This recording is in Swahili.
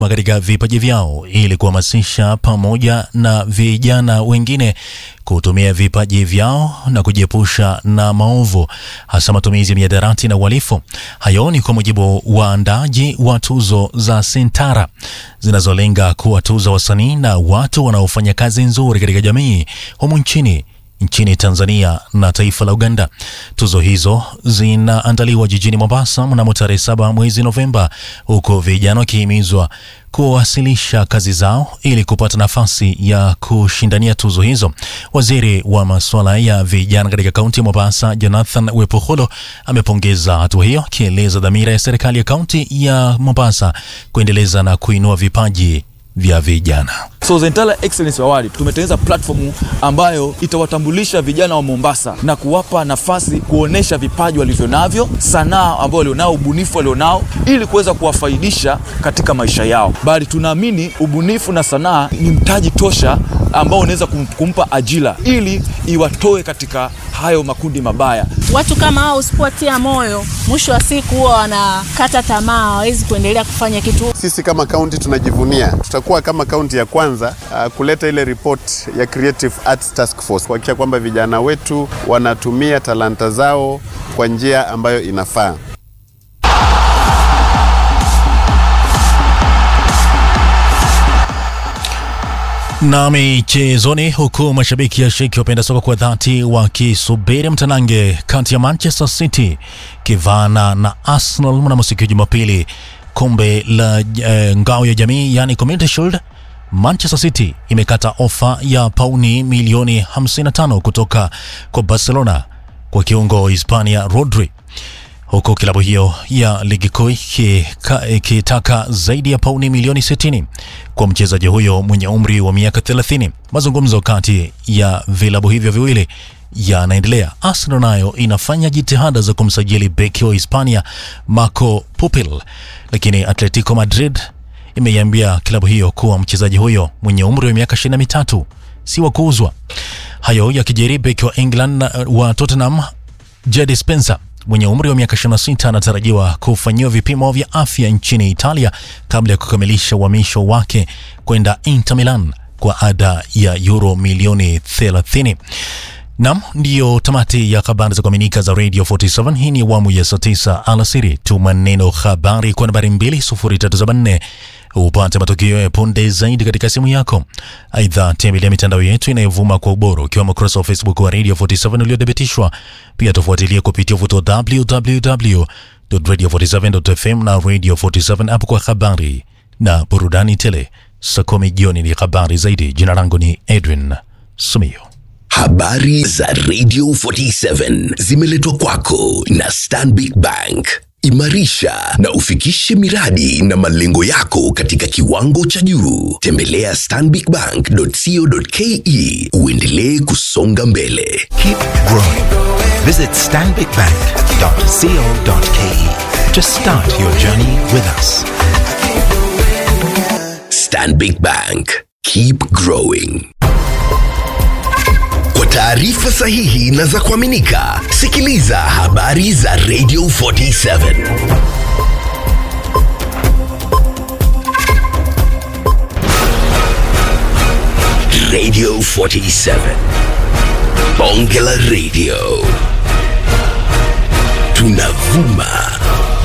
katika vipaji vyao ili kuhamasisha pamoja na vijana wengine kutumia vipaji vyao na kujiepusha na maovu hasa matumizi ya mihadarati na uhalifu. Hayo ni kwa mujibu wa waandaaji wa tuzo za Sentara zinazolenga kuwatuza wasanii na watu wanaofanya kazi nzuri katika jamii humu nchini nchini Tanzania na taifa la Uganda. Tuzo hizo zinaandaliwa jijini Mombasa mnamo tarehe saba mwezi Novemba, huku vijana wakihimizwa kuwasilisha kazi zao ili kupata nafasi ya kushindania tuzo hizo. Waziri wa masuala ya vijana katika kaunti ya Mombasa, Jonathan Wepoholo, amepongeza hatua hiyo, akieleza dhamira ya serikali ya kaunti ya Mombasa kuendeleza na kuinua vipaji vya vijana. So Zentala Excellence Award tumetengeneza platform ambayo itawatambulisha vijana wa Mombasa na kuwapa nafasi kuonesha vipaji walivyonavyo, sanaa ambao walionao, ubunifu walionao, ili kuweza kuwafaidisha katika maisha yao. Bali tunaamini ubunifu na sanaa ni mtaji tosha ambao unaweza kumpa ajira ili iwatoe katika hayo makundi mabaya. Watu kama hao usipotia moyo, mwisho wa siku huwa wanakata tamaa, hawawezi kuendelea kufanya kitu. Sisi kama kaunti tunajivunia, tutakuwa kama kaunti ya kwanza uh, kuleta ile report ya Creative Arts Task Force kuhakikisha kwamba vijana wetu wanatumia talanta zao kwa njia ambayo inafaa. Na michezoni, huku mashabiki ya sheki wapenda soka kwa dhati wakisubiri mtanange kati ya Manchester City kivana na Arsenal mnamo siku ya Jumapili, kombe la eh, ngao ya jamii yani Community Shield. Manchester City imekata ofa ya pauni milioni 55 kutoka kwa Barcelona kwa kiungo Hispania Rodri huku klabu hiyo ya ligi kuu ikitaka zaidi ya pauni milioni 60 kwa mchezaji huyo mwenye umri wa miaka 30. Mazungumzo kati ya vilabu hivyo viwili yanaendelea. Arsenal nayo inafanya jitihada za kumsajili beki wa Hispania Marco Pupil, lakini Atletico Madrid imeiambia klabu hiyo kuwa mchezaji huyo mwenye umri wa miaka 23 si wa kuuzwa. Hayo yakijiri, beki wa England wa Tottenham Jadon Spencer mwenye umri wa miaka 26 anatarajiwa kufanyiwa vipimo vya afya nchini Italia kabla ya kukamilisha uhamisho wake kwenda Inter Milan kwa ada ya euro milioni 30. Nam, ndiyo tamati ya habari za kuaminika za Radio 47. Hii ni awamu ya saa 9 alasiri. Tuma neno habari kwa nambari 2374 upate matukio ya punde zaidi katika simu yako. Aidha, tembelea mitandao yetu inayovuma kwa ubora ukiwemo ukurasa wa Facebook wa Radio 47 uliothibitishwa. Pia tufuatilie kupitia uvuto www.radio47.fm na Radio 47 app kwa habari na burudani tele. Saa kumi jioni ni habari zaidi. Jina langu ni Edwin Sumio. Habari za Radio 47 zimeletwa kwako na Stanbic Bank. Imarisha na ufikishe miradi na malengo yako katika kiwango cha juu. Tembelea stanbicbank.co.ke uendelee kusonga mbele. Keep growing. Visit stanbicbank.co.ke to start your journey with us. Stanbic Bank. Keep growing. Kwa taarifa sahihi na za kuaminika, sikiliza habari za Radio 47. Radio 47. Bonge la Radio. Tunavuma